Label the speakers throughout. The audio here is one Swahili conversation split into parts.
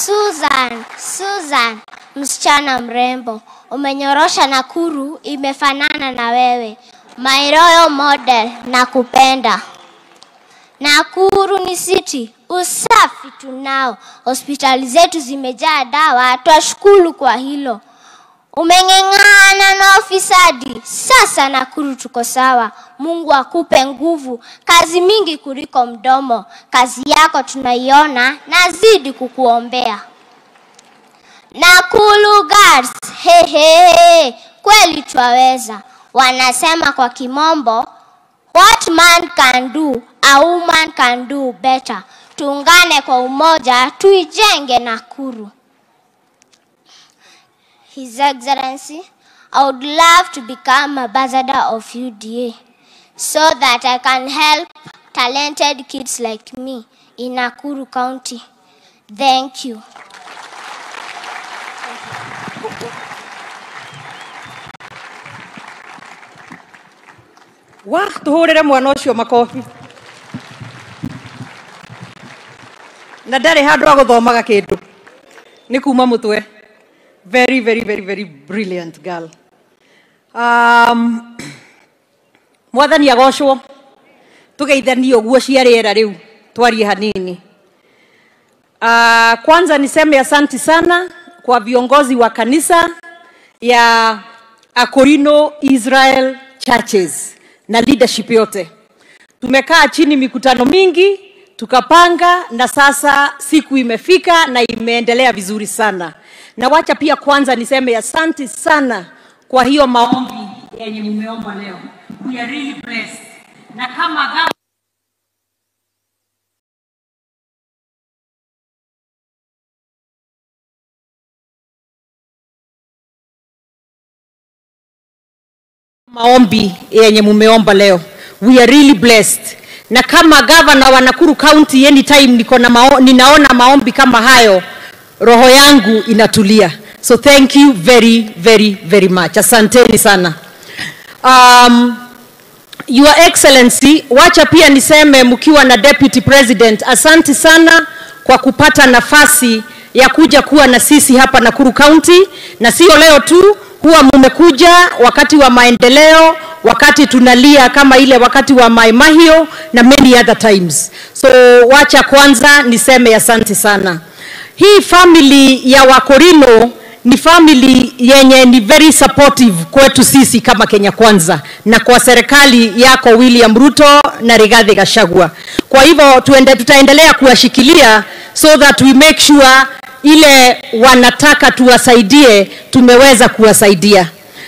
Speaker 1: Susan, Susan, msichana mrembo, umenyorosha Nakuru imefanana na wewe. My royal model, nakupenda. Nakuru ni city, usafi tunao, hospitali zetu zimejaa dawa, twashukuru kwa hilo. Umeng'eng'ana na ufisadi, sasa Nakuru tuko sawa. Mungu akupe nguvu, kazi mingi kuliko mdomo. Kazi yako tunaiona, nazidi kukuombea. Nakuru girls, he he he, kweli twaweza. Wanasema kwa kimombo, what man can do, a woman can do better. Tuungane kwa umoja, tuijenge Nakuru. His Excellency, I would love to become ambassador of UDA so that I can help talented kids like me in Nakuru County. Thank you.
Speaker 2: wa tuhurire mwana ucio makobi na ndarĩ handũ ha gũthomaga kĩndũ nĩ kuma mũtwe very very very very brilliant girl um, mwathani agocwo tũgeithanie ũguo cia rĩera rĩu twarie hanini uh, kwanza niseme asanti sana kwa viongozi wa kanisa ya Akorino Israel Churches na leadership yote. Tumekaa chini mikutano mingi tukapanga, na sasa siku imefika na imeendelea vizuri sana. Na wacha pia kwanza niseme asanti sana kwa hiyo maombi yenye mumeomba leo. We are really blessed. Na kama gava maombi yenye mumeomba leo. We are really blessed. Na kama gavana wa Nakuru County anytime niko na mao, ninaona maombi kama hayo, roho yangu inatulia. So thank you very very very much. Asanteni sana. Um, Your Excellency, wacha pia niseme mkiwa na Deputy President, asanti sana kwa kupata nafasi ya kuja kuwa na sisi hapa Nakuru County, na sio leo tu, huwa mumekuja wakati wa maendeleo, wakati tunalia kama ile wakati wa Mai Mahio na many other times. So wacha kwanza niseme asante sana. Hii family ya Wakorino ni family yenye ni very supportive kwetu sisi kama Kenya Kwanza na kwa serikali yako William Ruto na Rigathi Gachagua. Kwa hivyo tuende, tutaendelea kuwashikilia so that we make sure ile wanataka tuwasaidie tumeweza kuwasaidia.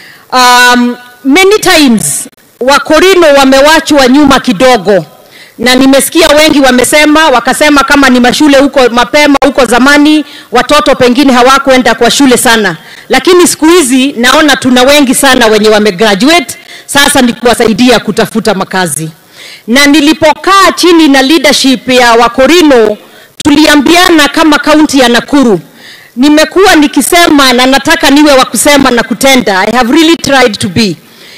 Speaker 2: Um, many times Wakorino wamewachwa nyuma kidogo na nimesikia wengi wamesema wakasema kama ni mashule huko mapema huko zamani watoto pengine hawakwenda kwa shule sana, lakini siku hizi naona tuna wengi sana wenye wamegraduate. Sasa ni kuwasaidia kutafuta makazi, na nilipokaa chini na leadership ya Wakorino tuliambiana kama kaunti ya Nakuru nimekuwa nikisema na nataka niwe wa kusema na kutenda. I have really tried to be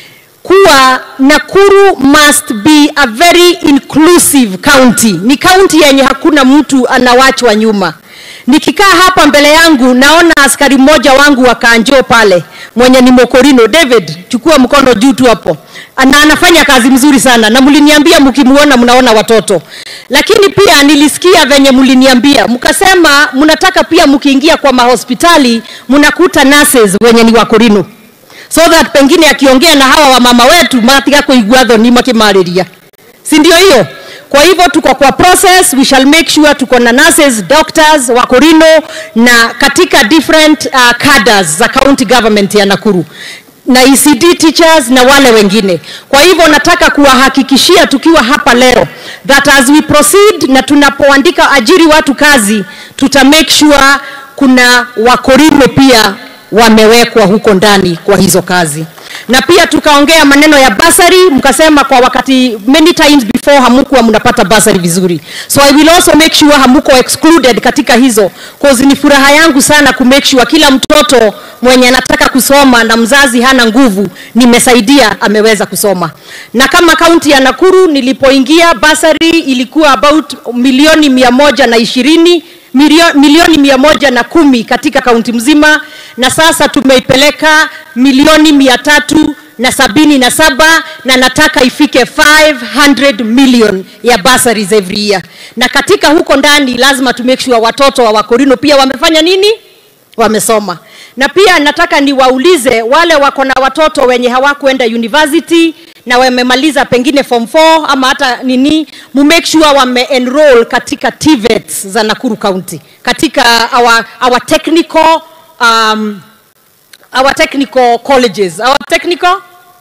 Speaker 2: kuwa Nakuru must be a very inclusive county. Ni county yenye hakuna mtu anawachwa nyuma. Nikikaa hapa mbele yangu naona askari mmoja wangu wa Kanjo pale mwenye ni Mokorino. David, chukua mkono juu tu hapo. Ana, anafanya kazi mzuri sana na mliniambia mkimuona mnaona watoto, lakini pia nilisikia venye mliniambia mkasema mnataka pia mkiingia kwa mahospitali mnakuta nurses wenye ni Wakorino so that pengine akiongea na hawa wamama wetu matiga kuigua thoni makimariria si ndio hiyo kwa hivyo tuko kwa process we shall make sure tuko na nurses doctors wakorino na katika different uh, cadres za county government ya Nakuru na ECD teachers na wale wengine. Kwa hivyo nataka kuwahakikishia tukiwa hapa leo that as we proceed na tunapoandika ajiri watu kazi, tuta make sure kuna wakorino pia wamewekwa huko ndani kwa hizo kazi na pia tukaongea maneno ya basari mkasema kwa wakati many times before hamukuwa mnapata basari vizuri so i will also make sure hamuko excluded katika hizo cause ni furaha yangu sana ku make sure kila mtoto mwenye anataka kusoma na mzazi hana nguvu nimesaidia ameweza kusoma na kama kaunti ya nakuru nilipoingia basari ilikuwa about milioni mia moja na ishirini milio, milioni mia moja na kumi katika kaunti mzima na sasa tumeipeleka milioni mia tatu na sabini na saba na nataka ifike 500 million ya bursaries every year na katika huko ndani lazima to make sure watoto wa wakorino pia wamefanya nini wamesoma na pia nataka niwaulize wale wako na watoto wenye hawakuenda university na wamemaliza pengine form 4 ama hata nini mu make sure wame enroll katika TVETs za Nakuru County katika our, our technical um, our technical colleges our technical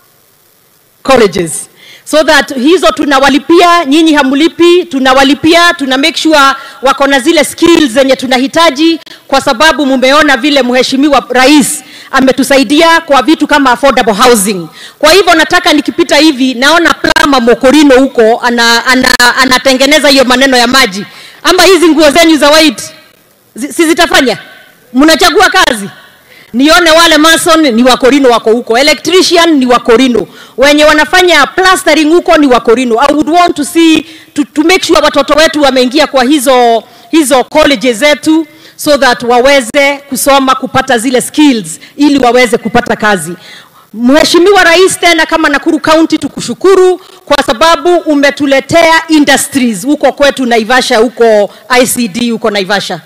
Speaker 2: colleges so that hizo tunawalipia nyinyi hamlipi tunawalipia tuna make sure wako na zile skills zenye tunahitaji kwa sababu mumeona vile mheshimiwa rais ametusaidia kwa vitu kama affordable housing kwa hivyo nataka nikipita hivi naona plama mokorino huko ana, ana, anatengeneza hiyo maneno ya maji ama hizi nguo zenyu za white zi- si zitafanya mnachagua kazi nione wale mason ni wakorino wako huko electrician ni wakorino wenye wanafanya plastering huko ni wakorino i would want to see to, to make sure watoto wetu wameingia kwa hizo hizo colleges zetu so that waweze kusoma kupata zile skills ili waweze kupata kazi Mheshimiwa Rais, tena kama Nakuru County tukushukuru kwa sababu umetuletea industries huko kwetu Naivasha, huko ICD huko Naivasha,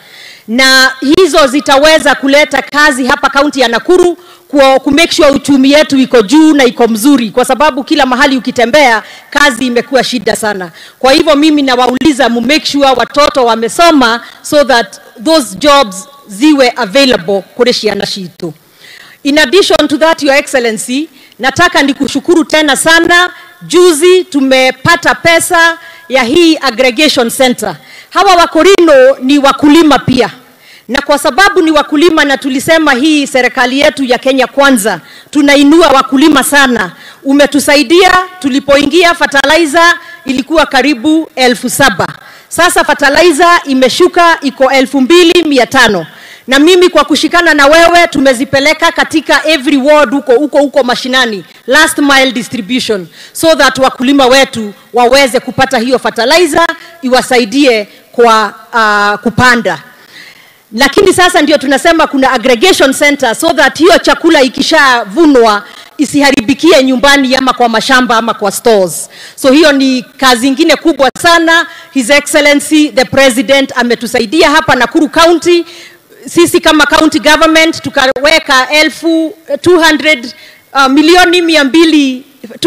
Speaker 2: na hizo zitaweza kuleta kazi hapa kaunti ya Nakuru ku ku make sure uchumi yetu iko juu na iko mzuri, kwa sababu kila mahali ukitembea kazi imekuwa shida sana. Kwa hivyo mimi nawauliza mu make sure watoto wamesoma so that those jobs ziwe available kule ciana citu. In addition to that, Your Excellency, nataka nikushukuru tena sana. Juzi tumepata pesa ya hii aggregation center. Hawa wakorino ni wakulima pia, na kwa sababu ni wakulima na tulisema hii serikali yetu ya Kenya Kwanza tunainua wakulima sana, umetusaidia. Tulipoingia fertilizer ilikuwa karibu elfu saba sasa fertilizer imeshuka iko elfu mbili mia tano na mimi kwa kushikana na wewe tumezipeleka katika every ward huko huko huko mashinani last mile distribution so that wakulima wetu waweze kupata hiyo fertilizer iwasaidie kwa uh, kupanda lakini sasa ndio tunasema kuna aggregation center so that hiyo chakula ikishavunwa isiharibikie nyumbani ama kwa mashamba ama kwa stores. So hiyo ni kazi ingine kubwa sana. His Excellency the President ametusaidia hapa Nakuru County sisi kama county government tukaweka elfu 200 uh, milioni mia mbili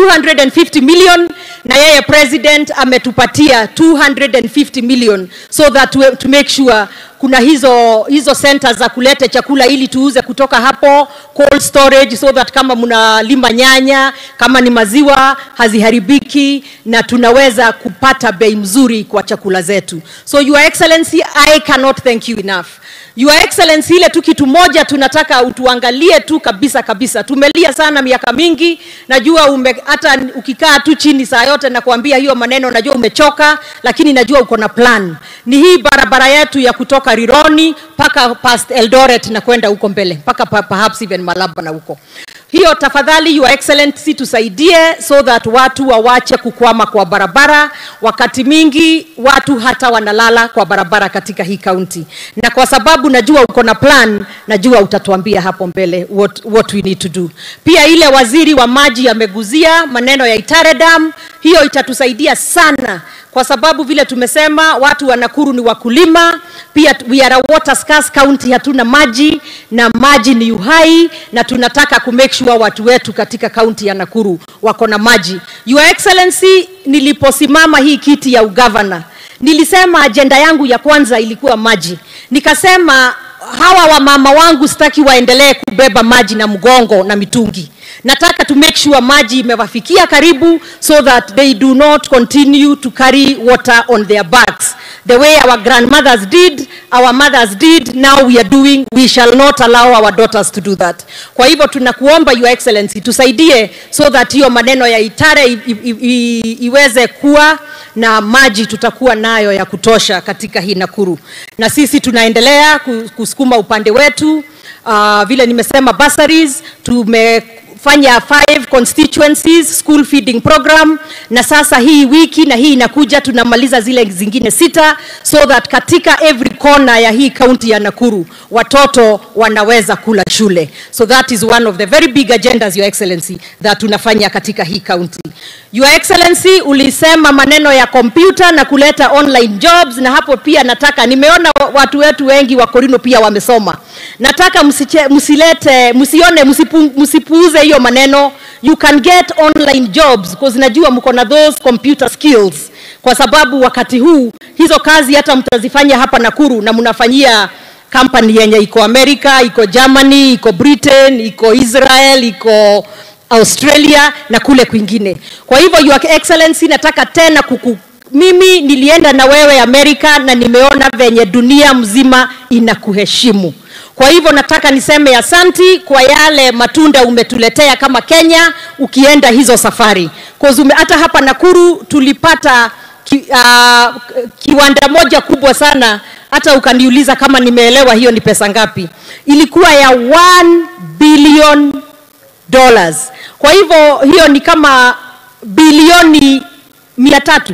Speaker 2: 250 million na yeye president ametupatia 250 million so that we, to make sure kuna hizo hizo centers za kuleta chakula ili tuuze kutoka hapo cold storage so that kama mnalima nyanya kama ni maziwa haziharibiki na tunaweza kupata bei mzuri kwa chakula zetu so your excellency i cannot thank you enough Your Excellency, ile tu kitu moja tunataka utuangalie tu kabisa kabisa. Tumelia sana miaka mingi, najua ume, hata ukikaa tu chini saa yote na kuambia hiyo maneno, najua umechoka, lakini najua uko na plan. Ni hii barabara yetu ya kutoka Rironi mpaka past Eldoret na kwenda huko mbele mpaka pa- perhaps even Malaba na huko hiyo tafadhali your excellency tusaidie so that watu wawache kukwama kwa barabara wakati mingi watu hata wanalala kwa barabara katika hii kaunti na kwa sababu najua uko na plan najua utatuambia hapo mbele what, what we need to do pia ile waziri wa maji ameguzia maneno ya Itare Dam hiyo itatusaidia sana kwa sababu vile tumesema watu wa Nakuru ni wakulima, pia we are a water scarce county, hatuna maji na maji ni uhai, na tunataka ku make sure watu wetu katika kaunti ya Nakuru wako na maji. Your Excellency, niliposimama hii kiti ya ugavana nilisema ajenda yangu ya kwanza ilikuwa maji, nikasema hawa wamama wangu sitaki waendelee kubeba maji na mgongo na mitungi nataka to make sure maji imewafikia karibu so that they do not continue to carry water on their backs the way our grandmothers did our mothers did now we are doing we shall not allow our daughters to do that kwa hivyo tunakuomba your excellency tusaidie so that hiyo maneno ya itare i, i, i, iweze kuwa na maji tutakuwa nayo ya kutosha katika hii Nakuru na sisi tunaendelea ku- kusukuma upande wetu uh, vile nimesema bursaries tume tumefanya five constituencies school feeding program na sasa hii wiki na hii inakuja tunamaliza zile zingine sita so that katika every corner ya hii kaunti ya Nakuru watoto wanaweza kula shule so that is one of the very big agendas your excellency that tunafanya katika hii kaunti your excellency ulisema maneno ya kompyuta na kuleta online jobs na hapo pia nataka nimeona watu wetu wengi wa Korino pia wamesoma nataka msiche, msilete msione msipu, msipuuze hiyo maneno you can get online jobs because najua mko na those computer skills kwa sababu wakati huu hizo kazi hata mtazifanya hapa Nakuru na mnafanyia company yenye iko America, iko Germany, iko Britain, iko Israel, iko Australia na kule kwingine. Kwa hivyo your excellency, nataka tena kuku mimi nilienda na wewe Amerika na nimeona venye dunia mzima inakuheshimu. Kwa hivyo nataka niseme asanti kwa yale matunda umetuletea kama Kenya ukienda hizo safari. Cause ume, hata hapa Nakuru tulipata ki, uh, kiwanda moja kubwa sana hata ukaniuliza kama nimeelewa hiyo ni pesa ngapi. Ilikuwa ya 1 billion dollars. Kwa hivyo hiyo ni kama bilioni mia tatu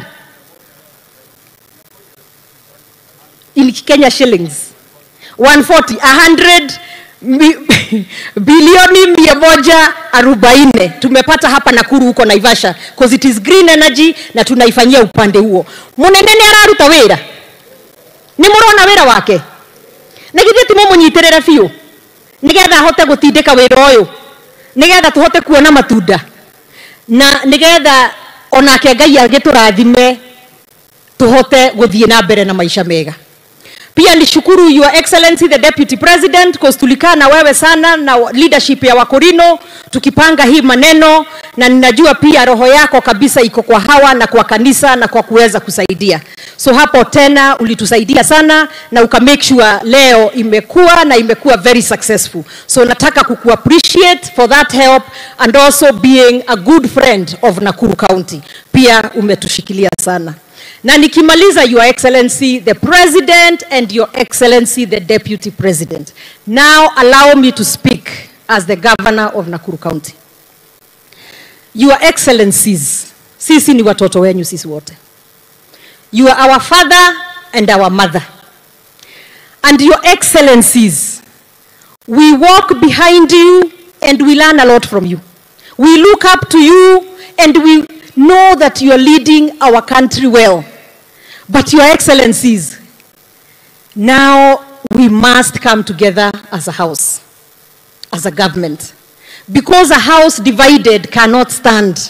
Speaker 2: in Kenya shillings 140 100 mi, bilioni mia moja arobaini tumepata hapa Nakuru huko Naivasha because it is green energy na tunaifanyia upande huo. Munene nĩ araruta wĩra nĩ mũrona wĩra wake nĩ githĩ ti mũmũnyitĩrĩre biũ nĩgetha ahote gũtindĩka wĩra ũyũ nĩgetha tũhote kuona matunda na nĩgetha onake Ngai agĩtũrathime tuhote gũthiĩ na mbere na maisha mega pia nishukuru your excellency the deputy president because tulikaa na wewe sana na leadership ya wakorino tukipanga hii maneno na ninajua pia roho yako kabisa iko kwa hawa na kwa kanisa na kwa kuweza kusaidia so hapo tena ulitusaidia sana na uka make sure leo imekuwa na imekuwa very successful so nataka kuku appreciate for that help and also being a good friend of Nakuru County pia umetushikilia sana na nikimaliza your excellency the president and your excellency the deputy president now allow me to speak as the governor of Nakuru County your excellencies sisi ni watoto wenyu sisi wote you are our father and our mother and your excellencies we walk behind you and we learn a lot from you we look up to you and we know that you are leading our country well. But, Your Excellencies, now we must come together as a house, as a government, because a house divided cannot stand.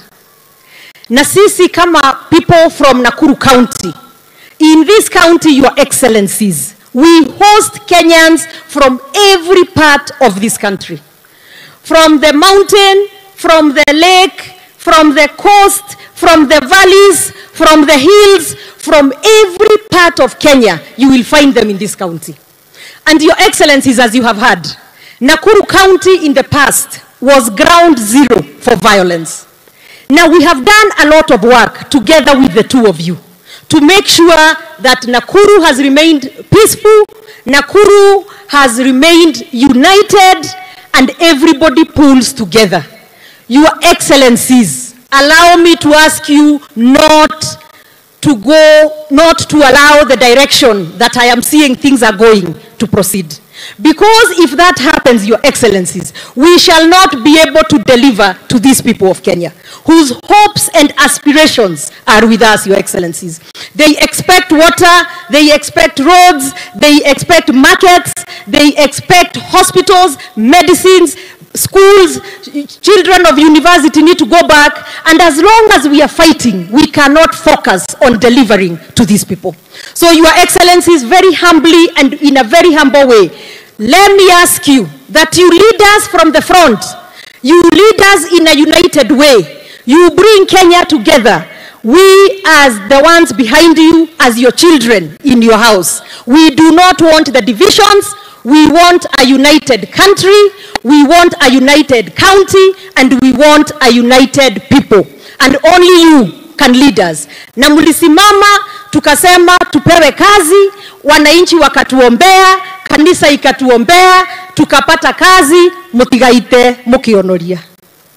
Speaker 2: Na sisi kama people from Nakuru County, in this county, Your Excellencies, we host Kenyans from every part of this country, from the mountain, from the lake, from the coast, from the valleys, from the hills, from every part of Kenya, you will find them in this county. And your excellencies, as you have heard, Nakuru County in the past was ground zero for violence. Now we have done a lot of work together with the two of you to make sure that Nakuru has remained peaceful, Nakuru has remained united, and everybody pulls together. Your Excellencies, allow me to ask you not to go, not to allow the direction that I am seeing things are going to proceed. Because if that happens, Your Excellencies, we shall not be able to deliver to these people of Kenya, whose hopes and aspirations are with us, Your Excellencies. They expect water, they expect roads, they expect markets, they expect hospitals, medicines, schools, children of university need to go back. And as long as we are fighting, we cannot focus on delivering to these people. So, Your Excellencies, very humbly and in a very humble way, let me ask you that you lead us from the front. You lead us in a united way. You bring Kenya together. We, as the ones behind you, as your children in your house, we do not want the divisions. We want a united country, we want a united county, and we want a united people. And only you can lead us. Na mlisimama tukasema tupewe kazi, wananchi wakatuombea, kanisa ikatuombea, tukapata kazi, mutigaite mukionoria.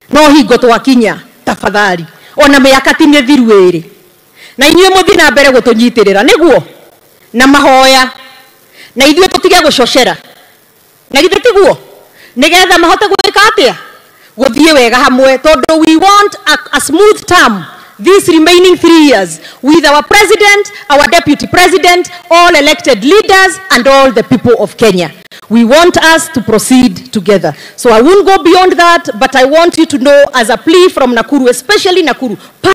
Speaker 2: no hingo twakinya tafadhali ona mĩaka ti mĩthiru ĩrĩ na inyuĩ mũthiĩ na mbere gũtũnyitĩrĩra nĩguo na mahoya na ithuĩ tũtige gũcocera na githĩ tiguo nĩgetha mahote gwĩka atĩa gũthiĩ wega hamwe tondũ we want a, a smooth term these remaining three years with our president our deputy president all elected leaders and all the people of kenya we want us to proceed together so i won't go beyond that but i want you to know as a plea from nakuru especially nakuru